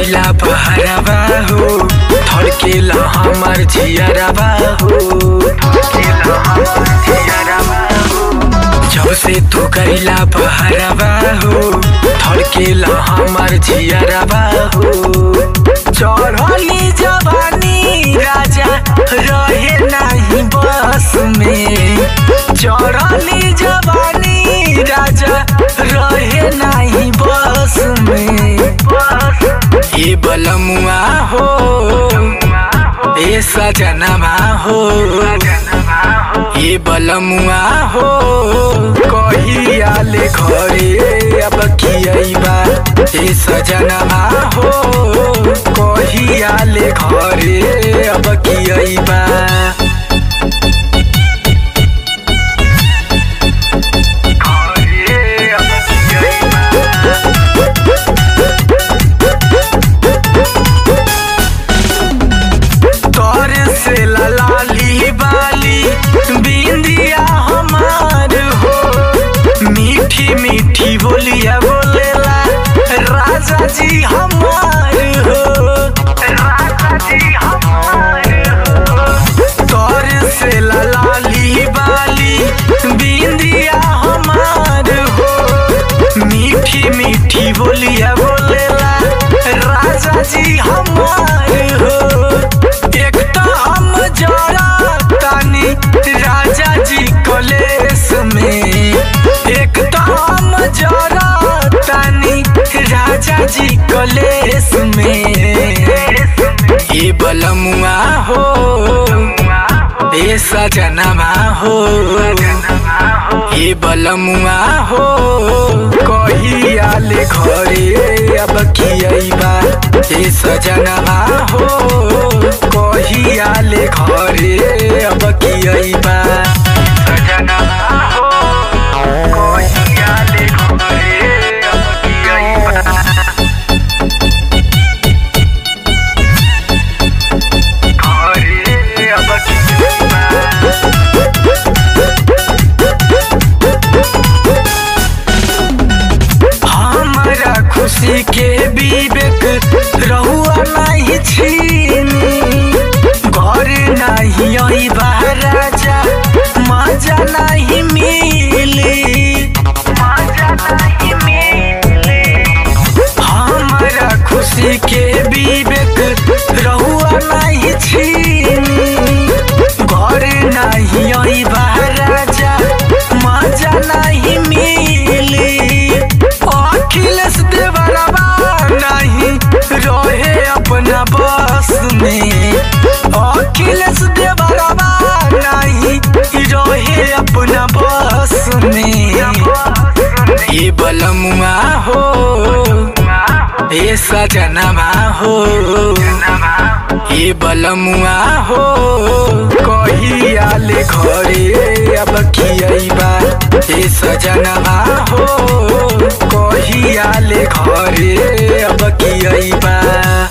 गईला बहरवा हो धड़केला हमर जियरवा हो धड़केला हमर जियरवा हो जब से तू गईला बहरवा हो धड़केला हमर जियरवा हो चढ़ली जवानी राजा रहे नहीं बस में चढ़ली जवानी राजा रहे नहीं बस में ये बलमुआ हो ए सजनवा हो ये बलमुआ हो कहिया ले घरे अब कियबा ए सजनवा हो कहिया ले घरे अब कियबा तोर से ललाली बाली बिंदिया हमार हो मीठी मीठी बोलिया बोलेला राजा जी हमार हो राजा जी हमार हो तोर से ललाली बाली बिंदिया हमार हो मीठी मीठी बोलिया बोलेला राजा जी हमार हो एक तो हम जरा तानी राजा जी कलेस में एक तो हम जरा तानी राजा जी कलेस में ये बलमुआ हो ए सजनवा हो ये बलमुआ हो कहिया ले घरे अब कियबा ए सजनवा हो कहिया ले घरे अब कियबा सजनवा हो कहिया ले घरे अब कियबा घरे अब कियबा हमारा खुशी के विवेक रहुआ नहीं छीनी घर नहीं आई राजा मजा नहीं मिली मजा नहीं मिली हमारा खुशी के विवेक रहुआ नहीं छीनी घर नहीं आई राजा मजा नहीं मिली अखिलेश देवरबा नहीं रहे अपना बस में अखिलेश देवरबा नहीं रहे अपना बस में ये बलमुआ हो ए सजनवा हो ये बलमुआ हो कहिया ले घरे अब कियबा ए सजनवा हो कहिया ले घरे अब कियबा